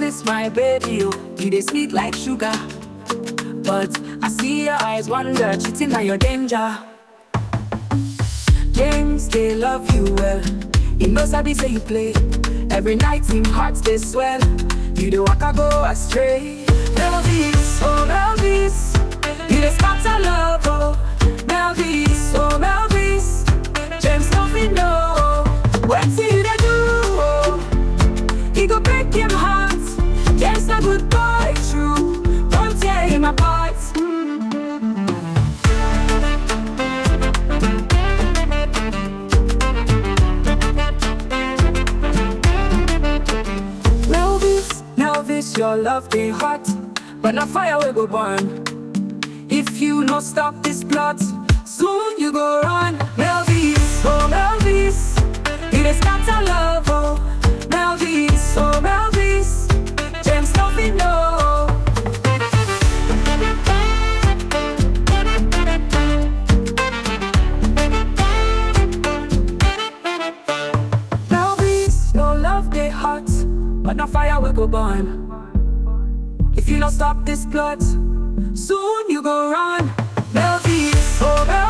Melvis, my baby, oh, you dey sweet like sugar. But I see your eyes wonder, cheating na your danger. James, they love you well. He knows how they say you play. Every night, him hearts they swell. You the walk I go astray. Melvis, oh Melvis, you the scatter love, oh Melvis, oh Melvis. James, nothing know. What see you they do? Oh. He go break him heart. James, a good boy, true. Don't tear him apart. Melvis, Melvis, your love they hot, but na fire will go burn. If you no stop this plot, soon you go run. Melvis, oh Melvis, you dey scatter love, oh Melvis, oh Melvis, James nothing know. Melvis, your love they hot, but na fire will go burn. If you don't stop this plot, soon you go run. Melvis, oh Melvis.